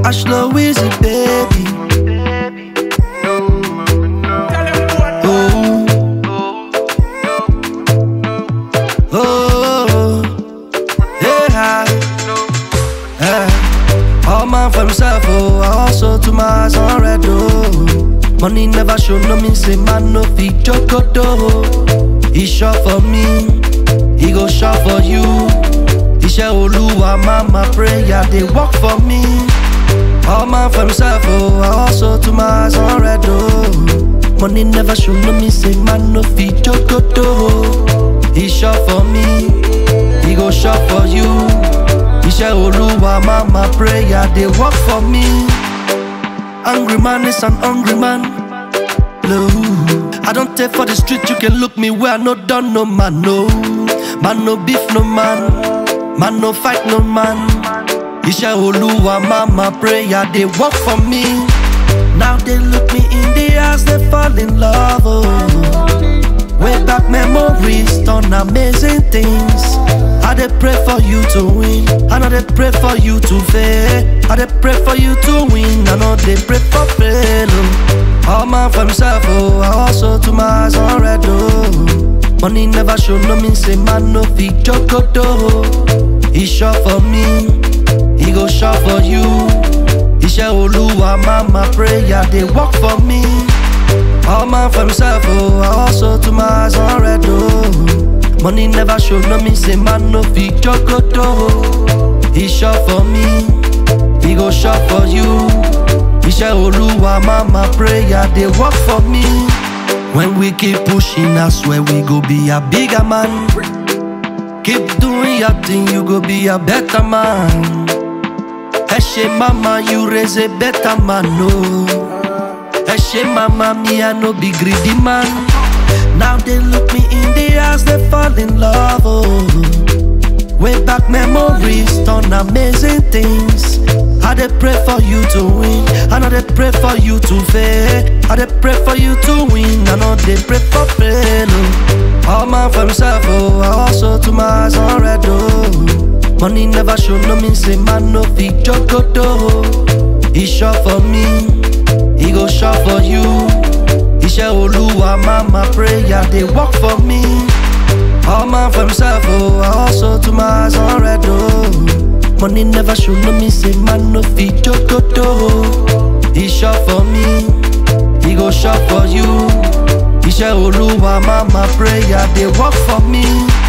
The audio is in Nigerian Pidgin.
Ashlow Wizzy, baby. Oh. Oh. Yeah. Yeah. All man for himself, oh. I also to my eyes on red, oh. Money never show no mean say man no fit jokodo. He shot for me, he go shot for you. Iṣẹ́ Olúwa mama prayer dey work for me. All man for himself, oh, I also to my eyes on red, oh. Money never show no me say man no fit jokodo. He shot for me, he go shot for you. Iṣẹ́ Olúwa mama prayer dey work for me. Angry man is an hungry man. No, I don't take for the street. You can look me where I no done no man. No, man no beef no man. Man no fight no man. Iṣẹ́ Olúwa mama prayer they work for me. Now they look me in the eyes, they fall in love. Oh. Way back memories done amazing things. I dey pray for you to win. I know they pray for you to fail. I dey pray for you to win. I know they pray for fail. Oh. All man for himself, oh. I also to my eyes on red, oh. Money never show no mean say man no fit jokodo. He shot for me, he go shot for you. Iṣẹ́ Olúwa mama prayer dey work for me. All man for himself, oh, I also to my eyes on red, oh. Money never show no me say man no fit jokodo. He shot for me, he go shot for you. Iṣẹ́ Olúwa mama prayer dey work for me. When we keep pushing, I swear we go be a bigger man. Keep doing your thing, you go be a better man. Eshe mama, you raise a better man, no. Eshe mama, me I no be greedy man. Now they look me in the eyes, they fall in love. Oh. Way back memories done amazing things. I dey pray for you to win. I know they pray for you to fail. I dey pray for you to win. I know they pray for fail. Oh. All man for himself, oh. I also to my eyes on red, oh. Money never show no mean say man no fit jokodo. He shot for me, he go shot for you. Iṣẹ́ Olúwa mama prayer dey work for me. All man for himself, oh, I also to my eyes on red, oh. Money never show no me say man no fit jokodo. He shot for me, he go shot for you. Iṣẹ́ Olúwa mama prayer dey work for me.